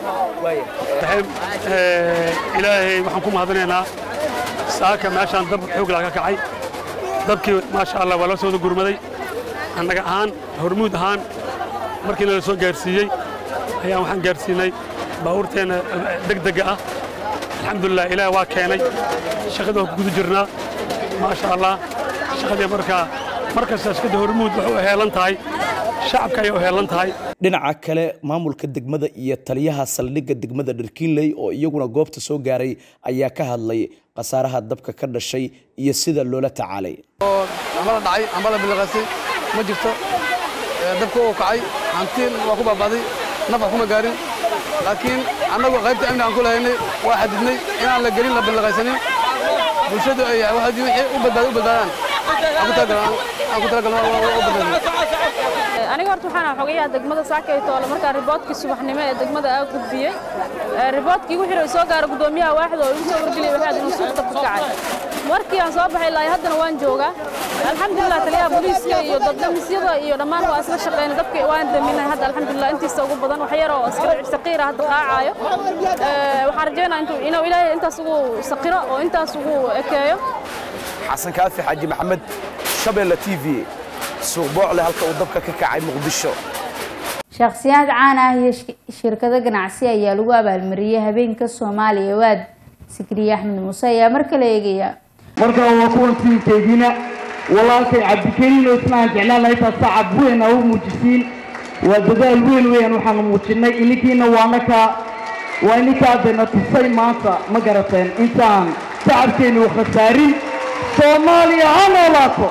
ilaahay waxaan ku mahadinaynaa saaka meeshaan dab xooglaa ka kacay dabkii maasha allah waa la soo wada gurmaday annaga ahaan hormuud ahaan markiina la soo gaarsiiyey ayaan waxaan gaarsiinay baabuurteenna degdega ah alxamdulilah ilaah waa keenay shaqada waa ku guda jirnaa maasha allah shaqadii markaa mar kasta shaqada hormuud waxay u heelan tahay shacabka ayay u heelan tahay dhinaca kale maamulka degmada iyo taliyaha saldhigga degmada dharkiinley oo iyaguna goobta soo gaaray ayaa ka hadlay khasaaraha dabka ka dhashay iyo sida loola tacaalay ambala dhacay ambala biliqasay ma jirto dabka uu kacay hantiin waa ku baabaaday naf kuma gaarin laakiin annagu qaybta amni aan ku lahaynay waa xadidnay inaan la gelin la billiqaysanin bulshadu ay wixii u badbaada u badbaadaan aan ku talagalno u badbaadin aniga horta waxaan xogayaa degmada saakaytoole markaa riboodkii subaxnimo ee degmada aa gudbiyey riboodkii wixii soo gaara gudoomiyaha waaxda oo igu soo wargeliyay waxaad inuu suuq dabka kacay markii aan soo baxay ilaa haddana waan joogaa alxamdulilah taliyaha booliiska iyo dabdamisyada iyo dhammaan waa isla shaqeynay dabka waan daminay hadda alxamdulilah intiisa ugu badan wax yar oo saqiira hadda qaacaayo waxaan rajeynaa inuu ilaahay intaas ugu saqiro oo intaas ugu ekeeyo xasan kaafi xaaji maxamed shabeelle t v suuq boocle halka uu dabka ka kacay muqdisho shakhsiyaad caan ah iyo shirkado ganacsi ayaa lagu abaalmariyey habeenka soomaaliya waad sikriye axmed muuse ayaa mar kale eegaya markaa waa kuwan tiinkeygina walaalkay cabdikariin oo isna aan jeclaan lahay taas sacab weyn aa u muujisiin waa dadaal weyn weeyaan waxaanu muujinnay ininkiina waanaka waa ininkaa dena tusay maanta ma garateen intaan shacabkeennu khasaarin soomaaliya ha noolaato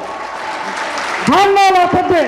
ha noolaato dee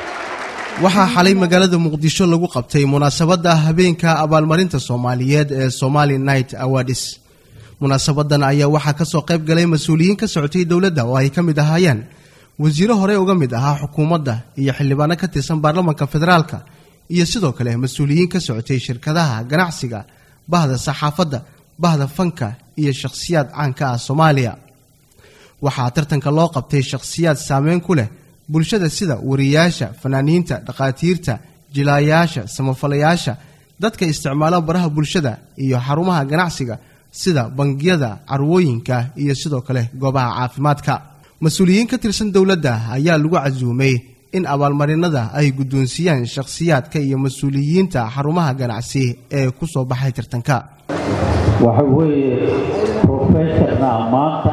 waxaa xalay magaalada muqdisho lagu qabtay munaasabadda habeenka abaalmarinta soomaaliyeed ee somali night awards munaasabadan ayaa waxaa ka soo qayb galay mas-uuliyiin ka socotay dowladda oo ay ka mid ahaayeen wasiiro horey uga mid ahaa xukuumadda iyo xildhibaano ka tirsan baarlamanka federaalka iyo sidoo kale mas-uuliyiin ka socotay shirkadaha ganacsiga bahda saxaafadda bahda fanka iyo shakhsiyaad caanka ah soomaaliya waxaa tartanka loo qabtay shakhsiyaad saameyn ku leh bulshada sida wariyaasha fanaaniinta dhakhaatiirta jilaayaasha samafalayaasha dadka isticmaala baraha bulshada iyo xarumaha ganacsiga sida bangiyada carwooyinka iyo sidoo kale goobaha caafimaadka mas-uuliyiin ka tirsan dowladda ayaa lagu casuumay in abaalmarinada ay guddoonsiiyaan shakhsiyaadka iyo mas-uuliyiinta xarumaha ganacsi ee ku soo baxay tartanka waxa weeye professorna ah maanta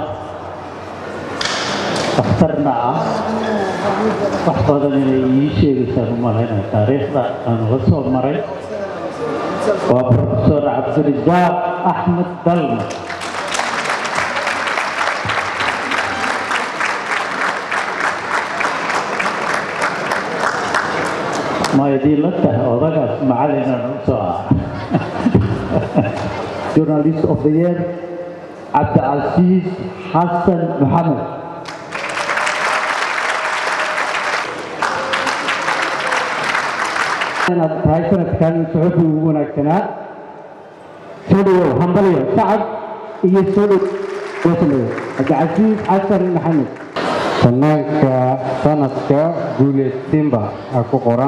dhakhtarna ah wax badan inay ii sheegaysaan u malaynaya taariikhda aan la soo maray waa profesor cabdirajaaq axmed dalma ma idiin la tahay odagaas macalinan u soo ah journalist of the year cabdicasiis xasan maxamed inaad tahay sanadkan suxufi ugu wanaagsanaa soo dhawow hambalyo sacad iyo soo dhow cabdicasiis xasan maxamed fanaanka sanadka guuleed simba aa ku qoran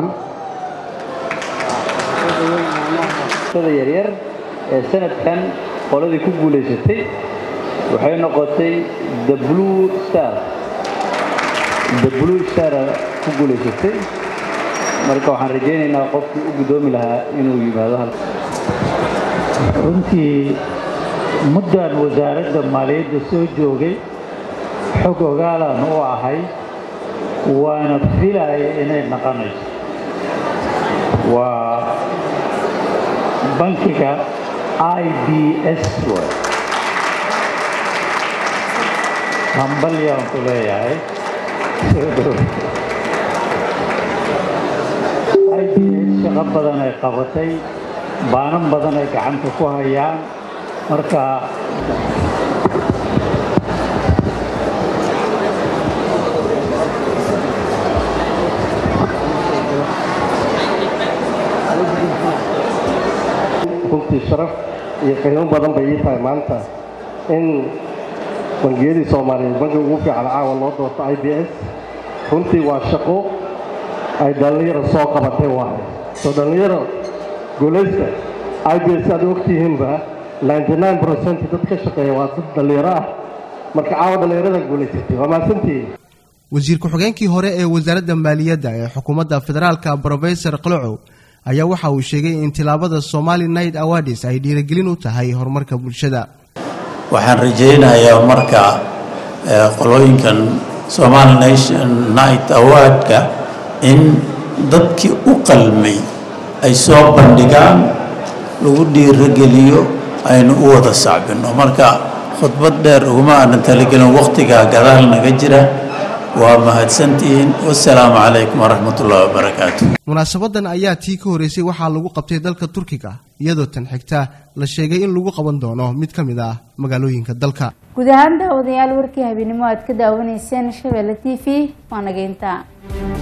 da yaryar ee sanadkan qoladii ku guulaysatay waxay noqotay the blue star the blue star ku guulaysatay marka waxaan rajaynaynaa qofkii u guddoomi lahaa inuu yimaado hal runtii muddan wasaaradda maaliyadda soo joogay xog ogaalaan u ahay waana filaya inay naqonayso waa bankiga i b s hambalyaan ku leeyahay i b s shaqo badan ay qabatay baanan badan ay gacanta ku hayaan marka runtii sharaf iyo qiimo badan bay ii tahay maanta in bangiyadii soomaaliyeed bankiga ugu fiican caawa loo doorto i b s runtii waa shaqo ay dhallinyaro soo qabatay waaye soo dhallinyaro guulaysta i b s aad ogtihiinba percent dad ka shaqeeya waa dad dhallinyaro ah marka caawa dhallinyarada guulaysatay waa mahadsantihiin wasiir ku-xigeenkii hore ee wasaaradda maaliyadda ee xukuumadda federaalka brofesor qalocow ayaa waxa uu sheegay in tilaabada somali night awards ay dhiirigelin u tahay horumarka bulshada waxaan rajaynayaa marka qolooyinkan somali nation night awardka in dadkii u qalmay ay soo bandhigaan lagu dhiirogeliyo aynu u wada sacbino marka khudbad dheer uguma aanan talagelin wakhtigaa gadaal naga jira waa mahadsantihiin wasalaamu calaykum waraxmat ullahi wabarakaatu munaasabadan ayaa tii ka horeysay waxaa lagu qabtay dalka turkiga iyadoo tan xigta la sheegay in lagu qaban doono mid ka mid ah magaalooyinka dalka guud ahaan daawadayaal warkii habeenimo aad ka daawanayseen shabeelle t v waa nageynta